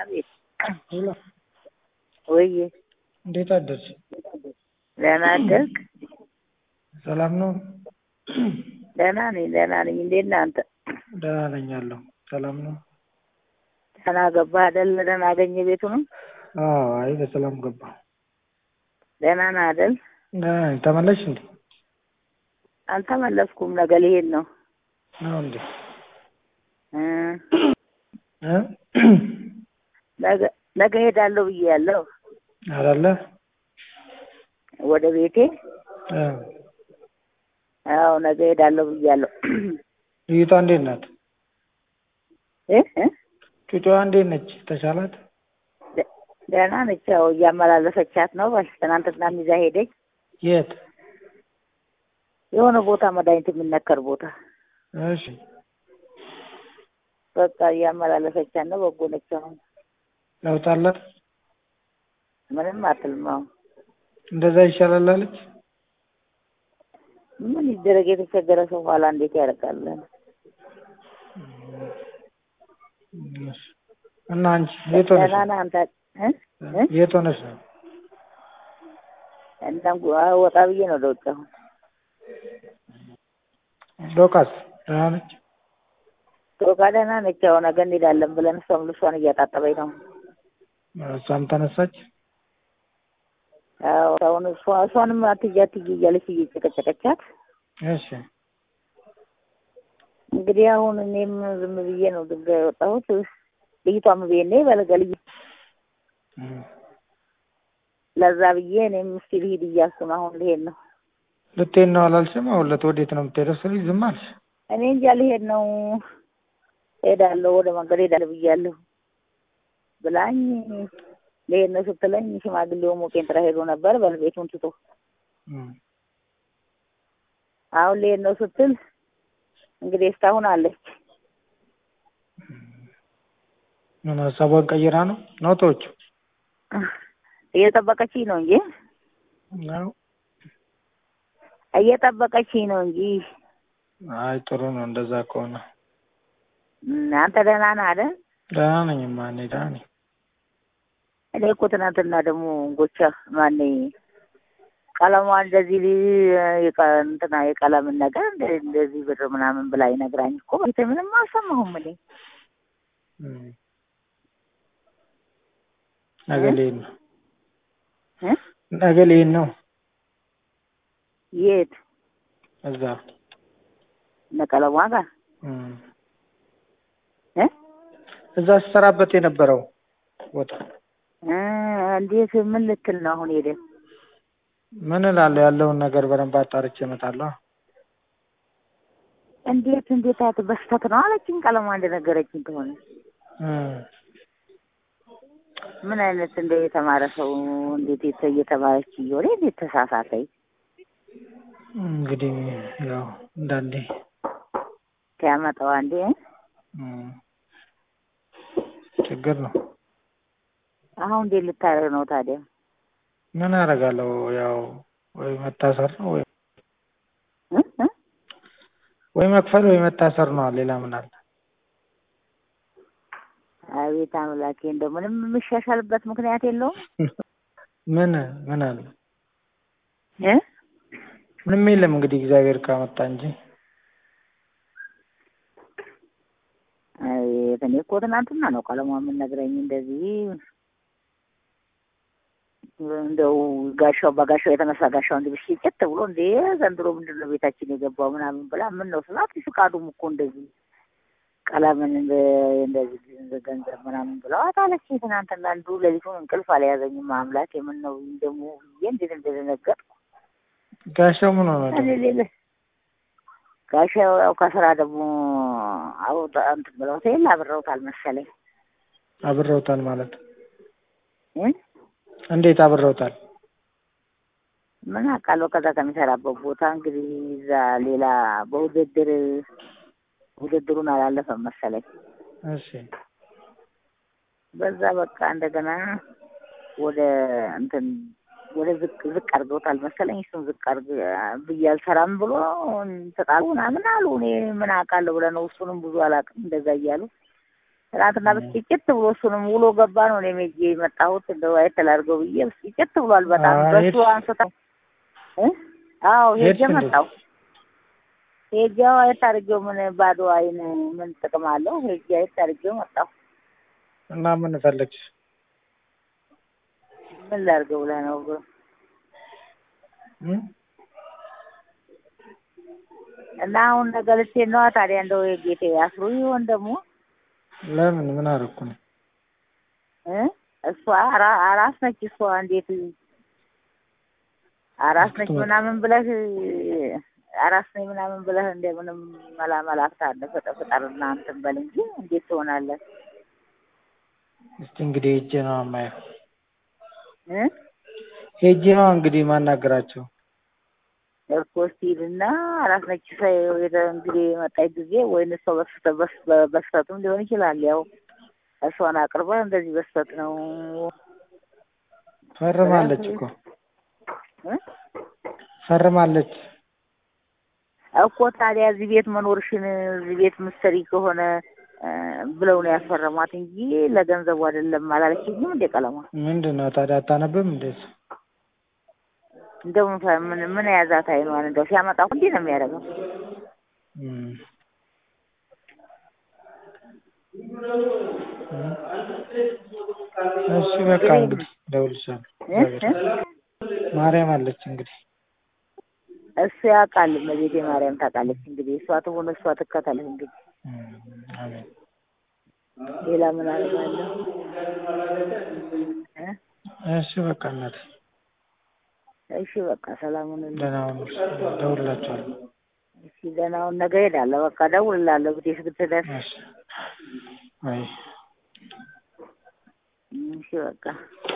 አቤት ሄሎ ወዬ እንዴት አደርሽ? ደህና አደርክ? ሰላም ነው? ደህና ነኝ ደህና ነኝ። እንዴት ነህ አንተ? ደህና ነኝ አለሁ። ሰላም ነው? ደህና ገባህ አይደል? ደህና አገኘ ቤቱንም? አዎ፣ አይ በሰላም ገባሁ። ደህና ነህ አይደል? ደህና ነኝ። ተመለስሽ እንዴ? አልተመለስኩም። ነገ ልሄድ ነው። ነው እንዴ? እ እ ነገ ነገ ሄዳለሁ ብዬያለሁ አይደለ? ወደ ቤቴ። እ አዎ ነገ ሄዳለሁ ብዬያለሁ። ልዩቷ እንዴት ናት? እ እ ጩጫዋ እንዴት ነች? ተሻላት? ደ- ደህና ነች። ያው እያመላለሰቻት ነው። በል ትናንትና ይዛ ሄደች። የት? የሆነ ቦታ መድኃኒት የሚነከር ቦታ እሺ። በቃ እያመላለሰቻት ነው። በጎ ነች። አሁን ለውጥ አላት? ምንም አትልም። አሁን እንደዛ ይሻላል አለች? ምን ይደረግ? የተቸገረ ሰው ኋላ እንዴት ያደርጋል? እሺ። እና አንቺ የት ሆነሽ ደህና ነው? ነህ አንተ? እ እ የት ሆነሽ ነው? እናም ወጣ ብዬ ነው ወደ ውጭ አሁን ዶቃስ ደህና ነች? ቶቃ ደህና ነች። ያው ነገ እንሄዳለን ብለን እሷም ልብሷን እያጣጠበኝ ነው። እሷም ተነሳች? ያው አሁን እሷ እሷንም አትይ አትይ እያለች እየጨቀጨቀቻት እሺ። እንግዲህ አሁን እኔም ዝም ብዬ ነው ድንጋይ የወጣሁት። ልጅቷም ቤት ነኝ በለገልዬ እም። ለዛ ብዬ እኔም እስኪ ልሂድ እያልኩ ነው። አሁን ልሄድ ነው። ልትሄድ ነው አላልሽም? አሁን ለት ወዴት ነው የምትሄደው ስልሽ ዝም አልሽ። እኔ እንጃ ልሄድ ነው ሄዳለሁ፣ ወደ መንገድ ሄዳለሁ ብያለሁ ብላኝ ልሄድ ነው ስትለኝ ሽማግሌው ሞቄን ጥራ ሄዶ ነበር በል ቤቱን ትቶ እም። አሁን ልሄድ ነው ስትል እንግዲህ እስካሁን አለች። ምን ሀሳቧን ቀይራ ነው ነው ተወችው? እየጠበቀችኝ ነው እንጂ ነው። እየጠበቀችኝ ነው እንጂ አይ ጥሩ ነው እንደዛ ከሆነ። እም፣ አንተ ደህና ነህ አይደል? ደህና ነኝማ እኔ ደህና ነኝ። እኔ እኮ ትናንትና ደግሞ ጎቻ ማን ቀለሟ እንደዚህ ሊ- የቀ- እንትና የቀለምን ነገር እንደ- እንደዚህ ብር ምናምን ብላ ይነግራኝ እኮ ቤተ ምንም አልሰማሁም እኔ እም። ነገ ልሄድ ነው። እ? ነገ ልሄድ ነው የት እዛ እነ ቀለሟ ጋር እም። እ? እዛ ስሰራበት የነበረው ቦታ እ፣ እንዴት ምን ልትል ነው አሁን ሄደ ምን እላለሁ ያለውን ነገር በደንብ አጣርቼ እመጣለሁ። እንዴት እንዴት አት በስተት ነው አለችኝ ቀለሟ እንደነገረችኝ ከሆነ እም። ምን አይነት እንደ የተማረ ሰው እንዴት የተ- እየተማረች እየሆነ እንዴት ተሳሳተኝ እንግዲህ ያው እንዳንዴ ሲያመጣው አንዴ እም። ችግር ነው። አሁን እንዴት ልታደርግ ነው ታዲያ ምን አደርጋለሁ? ያው ወይ መታሰር ነው ወይ እ? እ? ወይ መክፈል ወይ መታሰር ነው። ሌላ ምን አለ? አቤት አምላኬ እንደው ምንም የሚሻሻልበት ምክንያት የለውም ምን ምን አለ? እ? ምንም የለም እንግዲህ እግዚአብሔር ካመጣ እንጂ። አቤት እኔ እኮ ትናንትና ነው ቀለሟ የምነግረኝ እንደዚህ እንደው ጋሻው በጋሻው የተነሳ ጋሻው እንዲህ ብሽጭት ብሎ እንዴ ዘንድሮ ምንድን ነው ቤታችን የገባው ምናምን ብላ ምን ነው ስላት ፍቃዱም እኮ እንደዚህ ቀለምን እንደ- እንደዚህ ገንዘብ ምናምን ብለዋት አለች። ትናንትና አንዱ ሌሊቱን እንቅልፍ አልያዘኝም። አምላክ የምን ነው ደግሞ ብዬ እንዴት እንደደነገጥኩ ጋሻው ምን ሆነ እኔ ደግሞ? ሌለ ጋሻው ያው ከስራ ደግሞ አውጣ እንትን ብለውት የለ አብረውታል መሰለኝ አብረውታል ማለት እ? እንዴት አብረውታል? ምን አውቃለሁ። ከዛ ከሚሰራበት ቦታ እንግዲህ እዛ ሌላ በውድድር ውድድሩን አላለፈም መሰለኝ። እሺ በዛ በቃ እንደገና ወደ እንትን ወደ ዝቅ ዝቅ አድርገውታል መሰለኝ። እሱን ዝቅ አድርግ ብዬ አልሰራም ብሎ ተጣሉ ምናምን አሉ። እኔ ምን አውቃለሁ ብለህ ነው እሱንም ብዙ አላውቅም እንደዛ እያሉ ትናንትና ብስጭት ብሎ እሱንም ውሎ ገባ ነው እኔም ሄጄ የመጣሁት እንደው አይተህ ላድርገው ብዬ ብስጭት ብሏል በጣም አዎ፣ በሱ ሄድሽ? አንስታ እ አዎ ሄጄ ሄድሽ እንዴ? መጣሁ ሄጄ አየት አድርጌው ምን ባዶ አይን ምን ጥቅም አለው ሄጄ አየት አድርጌው መጣሁ እና ምን ፈለግሽ? ምን ላድርገው ብለህ ነው ብሎ እም? እና አሁን ነገ ልትሄድ ነዋ ታዲያ እንደው የጌቴ አስሩ ይሆን ደግሞ ለምን ምን አደረኩ ነው? እ እሷ አራ- አራስ ነች እሷ እንዴት አራስ ነች አትመጣም። ምናምን ብለህ አራስ ነኝ ምናምን ብለህ እንደምንም መላ መላክታ አለ ፍጠፍጠርና እንትን በል እንጂ እንዴት ትሆናለህ እስቲ እንግዲህ ሄጄ ነው የማየው። እ ሄጄ ነው እንግዲህ ማናገራቸው። እኮ እስኪ ሂድና አራስ ነች ሰ- የተ- እንግዲህ የመጣች ጊዜ ወይን እሷ በስህተት በስ- በስህተትም ሊሆን ይችላል ያው እሷን አቅርበህ እንደዚህ በስህተት ነው ፈርማለች እኮ እ ፈርማለች። እኮ ታዲያ እዚህ ቤት መኖርሽን እዚህ ቤት ምሰሪ ከሆነ እ ብለው ነው ያስፈረሟት እንጂ ለገንዘቡ አይደለም አላለችኝም እንደ ቀለሟ ምንድን ነው ታዲያ አታነብም እንዴ? እሱ? እንደው ምን ፈ- ምን ምን የያዛት አይኗን እንደው ሲያመጣ እኮ እንዲህ ነው የሚያደርገው እም። እሺ በቃ እንግዲህ እደውልልሻለሁ። እ እ ማርያም አለች እንግዲህ እሱ ያውቃል እመቤቴ ማርያም ታውቃለች እንግዲህ እሷ ትሁን እሷ ትከተልህ እንግዲህ እም፣ አሜን። ሌላ ምን አደርጋለሁ እ እሺ በቃ እናቴ እሺ በቃ ሰላሙን ደህና ሁኑ። እደውልላችኋለሁ። እሺ ደህናውን ነገ እሄዳለሁ በቃ እደውልልሃለሁ ብቴ እስክትደርስ እሺ አይ እሺ በቃ